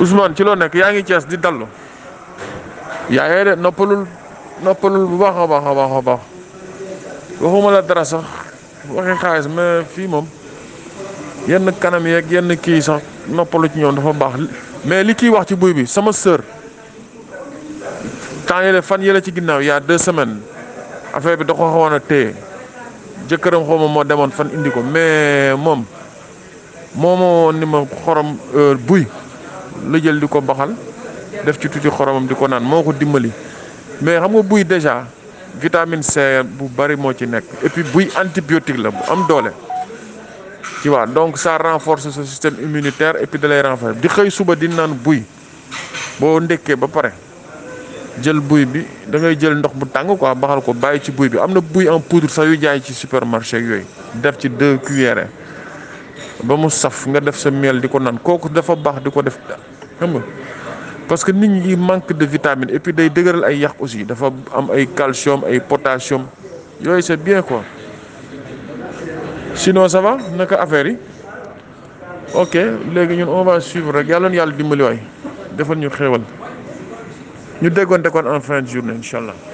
Ousmane ci loo nekk yaa ngi Cees di dallu yaa yee de noppalul noppalul bu baax a baax a baax a baax waxuma la dara sax waxi xaalis mais fii moom yenn kanam yeeg yenn kii sax noppalu ci ñoom dafa baax mais li kii wax ci buy bi sama sœur temps yële fan yële ci ginnaaw y a deux semaines affaire bi da ko xawoon a téye jëkkëram xaw ma moo demoon fan indi ko mais moom moo ma woon ni ma xorom buy la jël di ko baxal def ci tuuti xoromam di ko naan moo ko dimbali mais xam nga buy déjà vitamine C bu bari moo ci nekk et puis buy antibiotique la bu am doole. tu vois donc ça renforce ce système immunitaire et puis da lay renforcer di xëy suba di naan buy boo ndekkee ba pare jël buy bi da ngay jël ndox bu tàng quoi baxal ko bàyyi ci buy bi am na buy en poudre sax yu jaay ci supermarché yooyu def ci deux cuillères ba mu saf nga def sa miel di ko naan kooku dafa baax di ko def xam nga parce que nit ñi manque de vitamine et puis day dëgëral ay yax aussi dafa am ay calcium ay potassium yooyu c'est bien quoi sinon ça va naka affaire yi ok léegi ñun on va suivre rek yàlla na yàlla dimbali waay defal ñu xéewal ñu déggoonte kon en fin de journée incha allah.